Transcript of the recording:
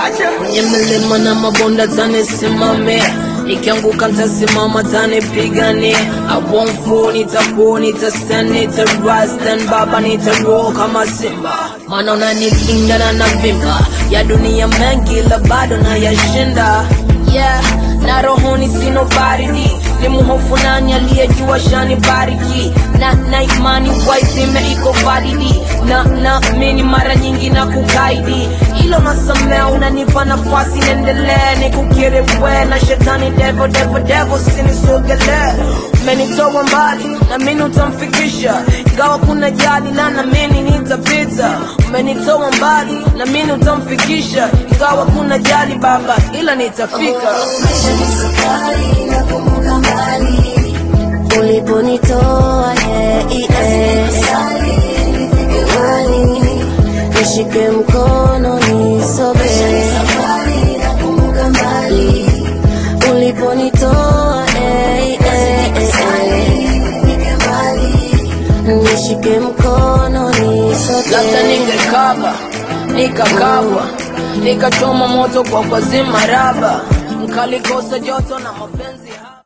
kwenye milima na mabonda tanisimamia nikianguka ntasimama tanipigania I won't fall, nitakuwa nitastand nitarise then baba nitaroll kama simba maana unanikinga na navimba ya dunia mengi la bado na yashinda yeah na rohoni sino baridi ni mhofu nani aliyejua shani bariki na na imani waipime iko validi na na mini mara nyingi na kukaidi ilo nasamea unanipa nafasi niendelee nikukiri we na shetani devo devo devo sinisogelee umenitoa mbali na mini utamfikisha ingawa kuna jali na namini nitapita umenitoa mbali na mini utamfikisha ingawa kuna jali baba ila nitafika Maisha ni safari na kumbuka mbali uliponitoa yeah, yeah. Imani, nishike mkono nisoge uliponitoa yeah, yeah. nishike mkono nisoge labda ningekaba nikakabwa nikachoma moto kwa kwazima raba nkalikosa joto na mapenzi haba